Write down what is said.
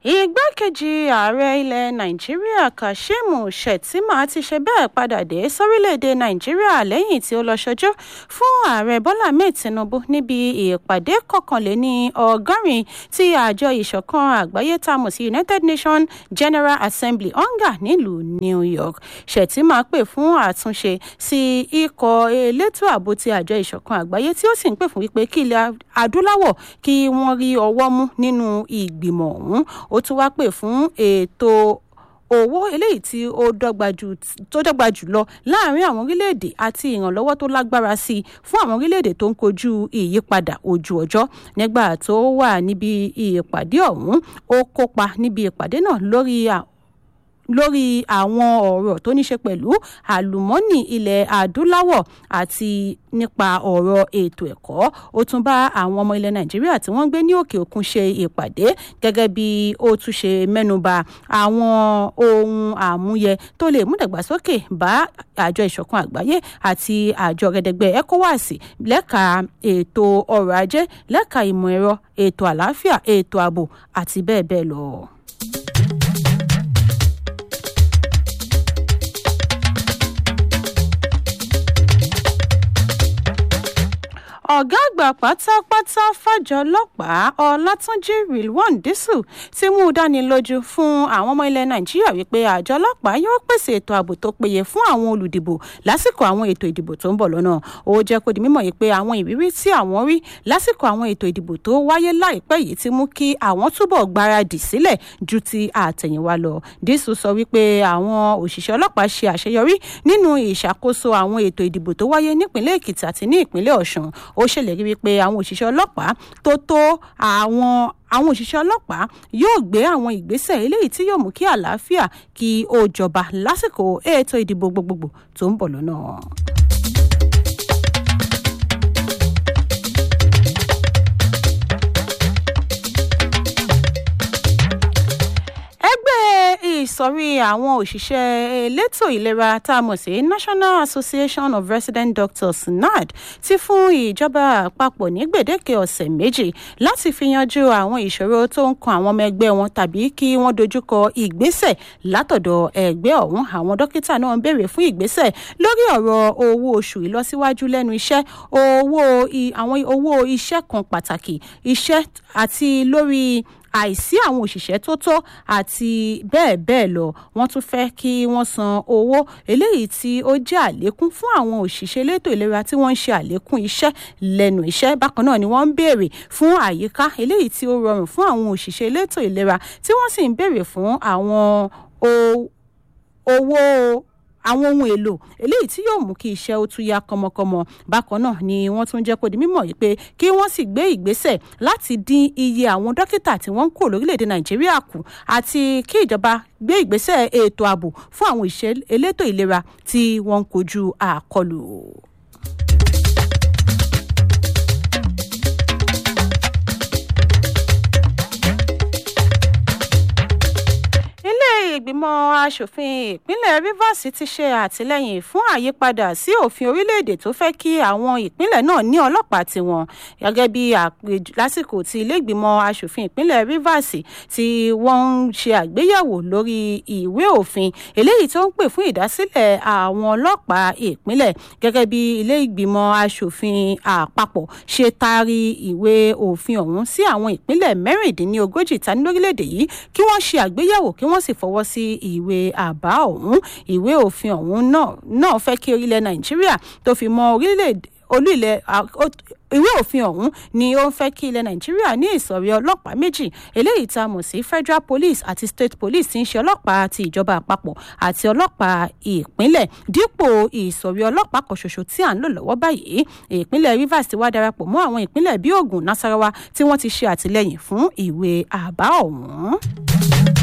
igbákejì ààrẹ ilẹ̀ nàìjíríà kashim shettima ti ṣe bẹ́ẹ̀ padà dé sórílẹ̀‐èdè nàìjíríà lẹ́yìn tí ó lọ ṣojú fún ààrẹ bọ́lá ahmed tinubu níbi ìpàdé kọkànléní ọgọ́rin tí àjọ ìṣọ̀kan àgbáyé tá a mọ̀ sí united nations general assembly onga nílùú new york shettima pè fún àtúnṣe sí ikọ̀ elétò ààbò ti àjọ ìṣọ̀kan àgbáyé tí ó sì ń pè fún wípé kí ilẹ̀ adúláwọ̀ kí wọ́n rí ọwọ́ mú nínú ìgbìmọ̀ ọ̀hún ó tún wá pè fún ètò owó eléyìí tí ó dọ́gba jù lọ láàrin àwọn orílẹ̀-èdè àti ìrànlọ́wọ́ tó lágbára sí i fún àwọn orílẹ̀-èdè tó ń kojú ìyípadà ojú ọjọ́ nígbà tó wà níbi ìpàdé ọ̀hún ó kópa níbi ìpàdé náà lórí lórí àwọn ọ̀rọ̀ tó ní ṣe pẹ̀lú àlùmọ́nì ilẹ̀ adúláwọ̀ àti nípa ọ̀rọ̀ ètò ẹ̀kọ́ ó tún bá àwọn ọmọ ilẹ̀ nàìjíríà tí wọ́n ń gbé ní òkè òkun ṣe ìpàdé gẹ́gẹ́ bí ó tún ṣe mẹ́nuba àwọn ohun àmúyẹ tó lè mú ìdàgbàsókè bá àjọ ìṣọ̀kan àgbáyé àti àjọ gẹ́dẹ́gbẹ́ ecowas lẹ́ka ètò ọrọ̀ ajé lẹ́ka ìmọ̀ ẹ̀rọ ètò àlàáfíà ètò ààbò àti bẹ́ẹ̀ bẹ́ẹ̀ lọ. ọ̀gá àgbà pátápátá fàjọ ọlọ́pàá ọlátúnjì rilwan dísù ti mú un dání lójú fún àwọn ọmọ ilẹ̀ nàìjíríà wípé àjọ ọlọ́pàá yóò pèsè ètò ààbò tó péye fún àwọn olùdìbò lásìkò àwọn ètò ìdìbò tó ń bọ̀ lọ́nà ó jẹ́ kó di mímọ̀ yìí pé àwọn ìrírí tí àwọn rí lásìkò àwọn ètò ìdìbò tó wáyé láìpẹ́ yìí ti mú kí àwọn túbọ̀ gbáradì sílẹ̀ ju ti àtẹ̀yìnwá lọ dísù sọ wípé àwọn òṣìṣẹ́ ọlọ́pàá ṣe àṣeyọrí nínú ìṣàkóso àwọn ètò ìdìbò tó wáyé nípìnlẹ̀ èkìtì àti ní ìpínlẹ̀ ọ̀ṣun ó ṣèlérí wípé àwọn òṣìṣẹ́ ọlọ́pàá tó tó àwọn àwọn òṣìṣẹ́ ọlọ́pàá yóò gbé àwọn ìgbésẹ̀ eléyìí tí yóò mú kí àlàáfíà kí ó jọba lásìkò ètò ìdìbò gbogbogbò tó ń bọ̀ lọ́nà. ìsọ̀rí àwọn òṣìṣẹ́ elétò ìlera tá a mọ̀ sí national association of resident doctors nad ti fún ìjọba àpapọ̀ ní gbèdéke ọ̀sẹ̀ méjì láti fi yanjú àwọn ìṣòro tó ń kan àwọn ọmọ ẹgbẹ́ wọn tàbí kí wọ́n dojúkọ ìgbésẹ̀ látọ̀dọ̀ ẹgbẹ́ ọ̀hún àwọn dókítà náà ń béèrè fún ìgbésẹ̀ lórí ọ̀rọ̀ owó oṣù ìlọsíwájú lẹ́nu iṣẹ́ owó àwọn owó iṣẹ́ kan pàtàkì iṣẹ́ àti lórí àìsí àwọn òṣìṣẹ́ tó tó àti bẹ́ẹ̀ bẹ́ẹ̀ lọ wọ́n tún fẹ́ kí wọ́n san owó eléyìí tí ó jẹ́ àlékún fún àwọn òṣìṣẹ́ elétò ìlera tí wọ́n ń ṣe àlékún iṣẹ́ lẹ́nu iṣẹ́ bákan náà ni wọ́n ń béèrè fún àyíká eléyìí tí ó rọrùn fún àwọn òṣìṣẹ́ elétò ìlera tí wọ́n sì ń béèrè fún àwọn owó àwọn ohun èlò eléyìí tí yóò mú kí iṣẹ́ ó tún yá kọmọkọmọ bákan náà ni wọ́n tún jẹ́ kó di mímọ̀ yìí pé kí wọ́n sì gbé ìgbésẹ̀ láti dín iye àwọn dókítà tí wọ́n ń kó lórílẹ̀‐èdè nàìjíríà kù àti kí ìjọba gbé ìgbésẹ̀ ètò ààbò fún àwọn ìṣẹ́ elétò ìlera tí wọ́n ń kojú àkọlù. ìgbìmọ̀ asòfin ìpínlẹ̀ rivers ti ṣe àtìlẹ́yìn fún àyípadà sí òfin orílẹ̀-èdè tó fẹ́ kí àwọn ìpínlẹ̀ náà ní ọlọ́pàá tiwọn gẹ́gẹ́ bí lásìkò tí ilé ìgbìmọ̀ asòfin ìpínlẹ̀ rivers tí wọ́n ń ṣe àgbéyẹ̀wò lórí ìwé òfin eléyìí tó ń pè fún ìdásílẹ̀ àwọn ọlọ́pàá ìpínlẹ̀ gẹ́gẹ́ bí ilé ìgbìmọ̀ asòfin àpapọ̀ ṣe taari ìwé òfin ọ̀hún sí àwọn ìpínlẹ̀ mẹ́rìndínlógójì ta ní lórílẹ̀-èdè yìí kí wọ́n ṣe àgbéyẹ̀wò kí wọ́n sì fọwọ́ sí ìwé àbá ọ̀hún ìwé òfin ọ̀hún náà fẹ́ kí orílẹ̀ nàìjíríà tó fi mọ orílẹ̀-èdè olú ilẹ̀ ìwé òfin ọ̀hún ni ó ń fẹ́ kí ilẹ̀ nàìjíríà ní ìsọ̀rí ọlọ́pàá méjì eléyìí tá a mọ̀ sí federal police àti state police tí ń ṣe ọlọ́pàá ti ìjọba àpapọ̀ àti ọlọ́pàá ìpínlẹ̀ dípò ìsọ̀rí ọlọ́pàá kan ṣoṣo tí à ń lò lọ́wọ́ báyìí ìpínlẹ̀ rivers ti wá darapọ̀ mọ́ àwọn ìpínlẹ̀ bíi ogun nasarawa tí wọ́n ti ṣe àtìlẹ́yìn fún ìwé àbá ọ̀hún.